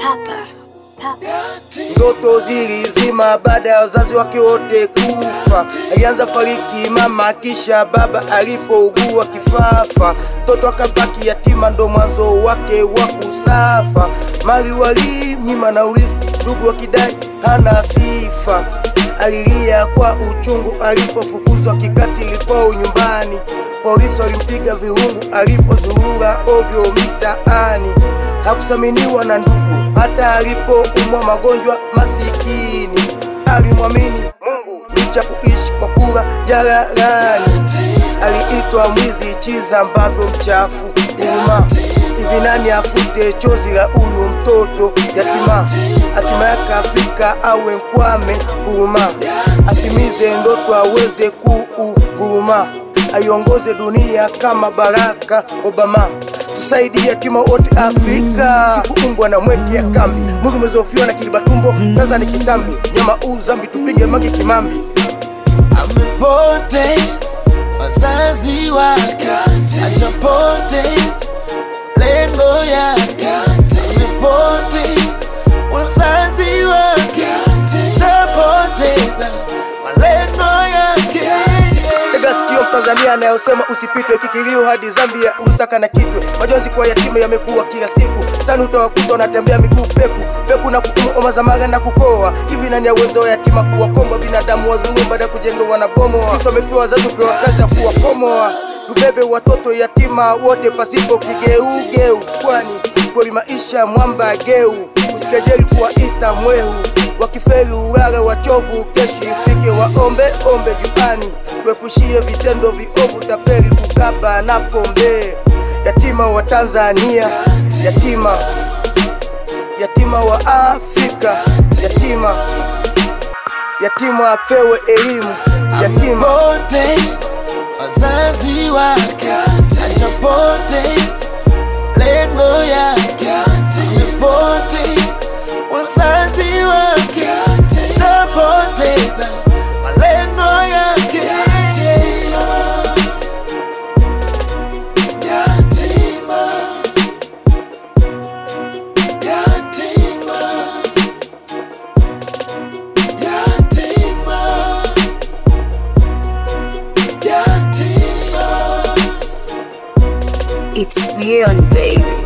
Papa. Papa. Ndoto zilizima baada ya wazazi wake wote kufa. Alianza fariki mama, kisha baba alipougua kifafa. Mtoto akabaki yatima, ndo mwanzo wake wa kusafa. Mali walimnyima na urithi, ndugu wakidai hana sifa. Alilia kwa uchungu alipofukuzwa kikatili kwao nyumbani. Polisi walimpiga virungu alipozurura ovyo mitaani. Hakuthaminiwa na ndugu hata alipoumwa magonjwa masikini. Alimwamini Mungu licha kuishi kwa kula jalalani. Aliitwa mwizi, chiza ambavyo mchafu uma. Hivi nani afute chozi la huyu mtoto yatima? Hatima yake Afrika awe mkwame kuruma, atimize ndoto aweze kuuguruma, aiongoze dunia kama Baraka Obama. Tusaidie yatima wote Afrika, sikuumbwa na mweke ya kambi, mwili umezofiwa na kiliba tumbo, Tanzania kitambi, nyama uzambi, tupige mange kimambi. amepoteza wazazi wake, achapoteza lengo yake, amepoteza wazazi wake, achapoteza malengo yake. Tega sikio Mtanzania anayosema usipitwe kikilio hadi Zambia, Lusaka na Kitwe. Majonzi kwa yatima yamekuwa kila siku, tani utawakuta wanatembea miguu peku peku na kuumu oma za mara na kukoa. Hivi nani aweza wa yatima kuwakomba binadamu wazuri baada ya kujenga wanabomoa? Kisa wamefiwa wazazi upewa kazi ya kuwakomoa. Tubebe watoto yatima wote pasipo kigeugeu, kwani kweli maisha mwamba geu. Usikejeli kuwaita mwehu wakifeli ulale wachovu, keshi ifike waombe ombe juani, tuepushie vitendo viovu, tapeli, kukaba na pombe. Yatima wa Tanzania, yatima, yatima wa Afrika, yatima, yatima apewe elimu, yatima Amepoteza wazazi wake, achapoteza lengo yake, amepoteza wazazi wake, achapoteza malengo yake. Yatima, yatima, yatima. It's beyond, baby.